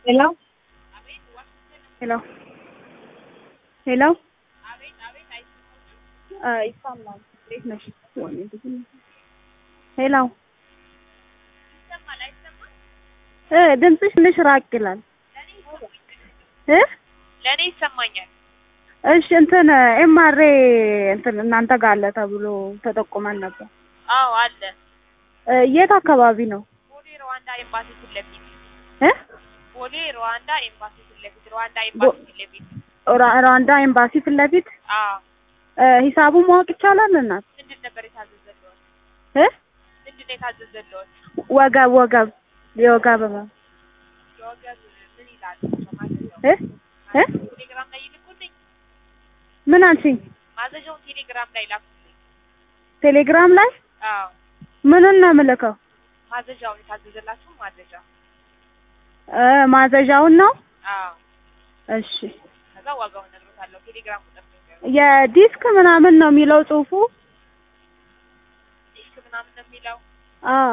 Hello? Hello? Hello? ይሰማል። እንዴት ነሽ? ሄሎ እ ድምፅሽ ትንሽ ራቅ ይላል እ ለእኔ ይሰማኛል። እሺ እንትን ኤምአርኤ እንትን እናንተ ጋር አለ ተብሎ ተጠቁመን ነበር። አዎ አለ። እ የት አካባቢ ነው? ቦሌ ሩዋንዳ ኤምባሲ ፊት ለፊት እ ቦሌ ሩዋንዳ ኤምባሲ ፊት ለፊት ሩዋንዳ ኤምባሲ ፊት ለፊት ራ- ሩዋንዳ ኤምባሲ ፊት ለፊት አዎ። እ ሂሳቡን ማወቅ ይቻላል እናት? ምንድን ነበር የታዘዘልዎት? እ ምንድን ነው የታዘዘልዎት? ወገብ ወገብ የወገብ ህመም የወገብ ምን ይላል? ማዘዣው እ እ ቴሌግራም ላይ ይልኩልኝ። ምን አልሽኝ? ማዘዣውን ቴሌግራም ላይ ላኩልኝ። ቴሌግራም ላይ አዎ ምኑን ነው የምልከው? ማዘዣውን የታዘዘላችሁ ማዘዣ። እ ማዘዣውን ነው? አዎ እሺ ከዛ ዋጋውን እነግሮታለሁ። ቴሌግራም ቁጥር ነው የዲስክ ምናምን ነው የሚለው ጽሁፉ? ዲስክ ምናምን ነው የሚለው። አዎ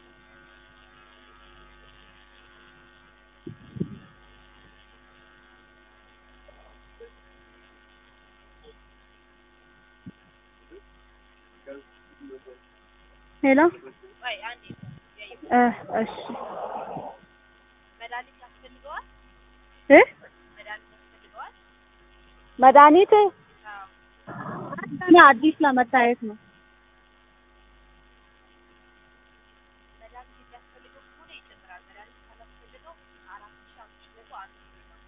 ሄሎ ወይ አንዴ ያዩ እ እሺ መድኃኒት ያስፈልገዋል። እ መድኃኒት ያስፈልገዋል። መድኃኒት አዎ እኔ አዲስ ለመታየት ነው። መድኃኒት የሚያስፈልገው ከሆነ ይጨምራል። መድኃኒት ካላስፈልገው አራት ሺህ አምስት መቶ አንድ ብር ነው።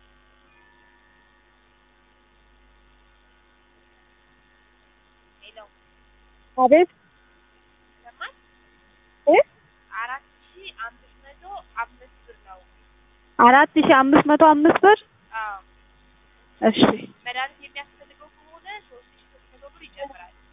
ሄሎ አቤት ይሰማል? እ አራት ሺህ አምስት መቶ አምስት ብር ነው። አራት ሺህ አምስት መቶ አምስት ብር አዎ እሺ መድኃኒት የሚያስፈልገው ከሆነ ሶስት ሺህ ሶስት መቶ ብር ይጨምራል።